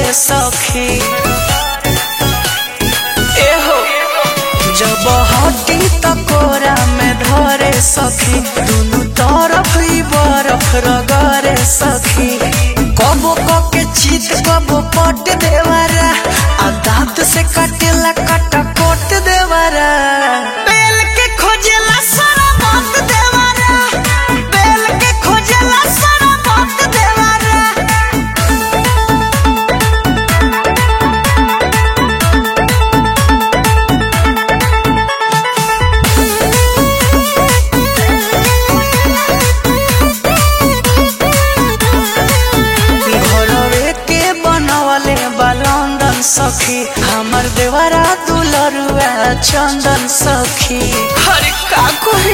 सखी एहो जब हटी त कोरा में धरे सखी दुनु तरफ ही बरफ रगरे सखी कबो के चीत कबो पट देवारा आ दांत से काटेला काटा कोट देवारा बेल के खोजेला सारा बात देवारा बेल के खोजेला सारा बात देवारा घरवे के बनवले बा लंदन सखी हमर देवरा दुलरुआ चंदन सखी हरे का कहे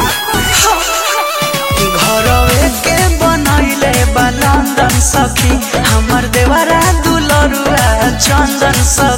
घरवे के बनैले बा लंदन सखी हमर देवरा दुलरुआ चंदन सखी